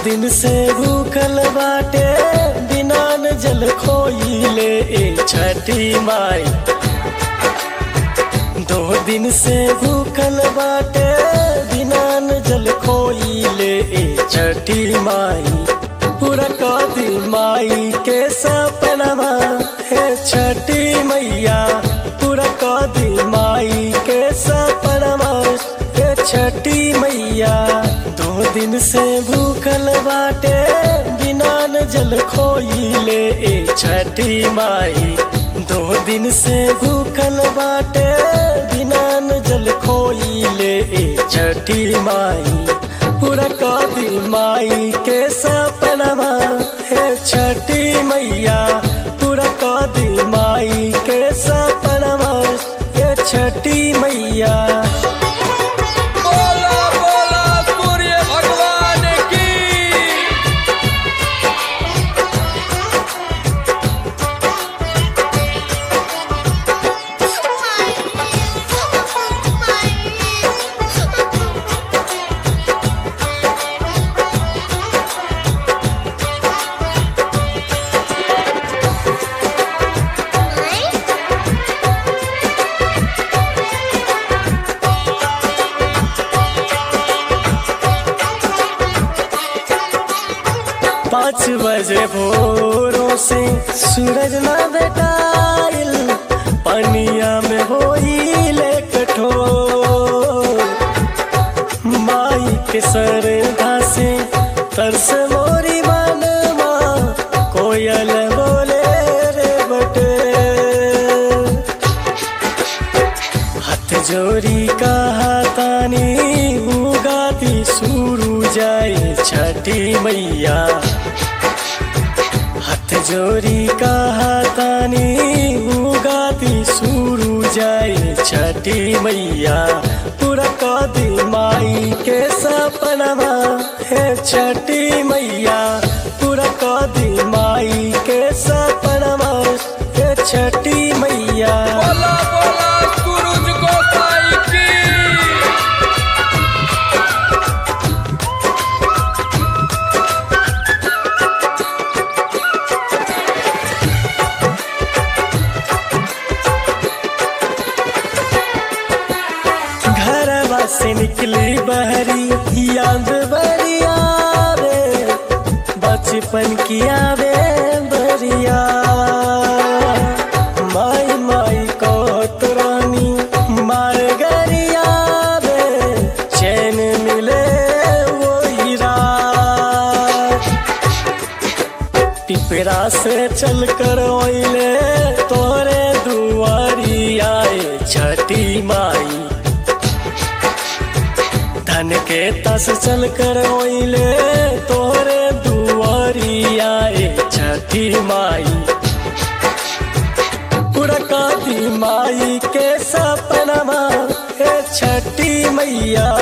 दिन से भूखल बाटे बिना न जल खोइले ए छठी माई दो दिन से भूखल बाटे बिना न जल खोइले ए छठी माई पूरा कदी माई के सपनमा हे छठी मैया पूरा कदी माई के सपनमा हे छठी मैया दो दिन से भूखल बाटे बिना न जल खोइले ए छठी माई दो दिन से भूखल बाटे बिना न जल खोइले ए छठी माई पूरा कदी माई के सपनमा हे छठी मैया पूरा कदी माई के सपनमा हे छठी मैया बोला बोला सूर्य भगवान की पाँच बजे भोरों से सूरज न बेटाइल पनिया में होइले कठोर माई के सरधा से तरस मोरी मानमा कोयल बोले रे बटे हाथ जोड़ी कहा तानी उगाती सुरू जाए छठी मैया हाथ जोड़ी कहा तानी उगाती सुरू जाए छठी मैया पूरा कदी माई के सपनमा हे छठी मैया पूरा कदी माई के सपनमा हे छठी मैया बोला बोला सूरज गोसाई की घरवा से निकली बहरी याद बरिया रे बचपन की आवे बरिया माई माई को तुरानी मार गरिया रे चैन मिले वो रात टिपरा से चल कर ओइले तोरे दुआरी आए छठी माई धन के तस चल कर ओइले तोरे दुआरी आए छठी माई पुरकाती माई के सपनमा हे छठी मैया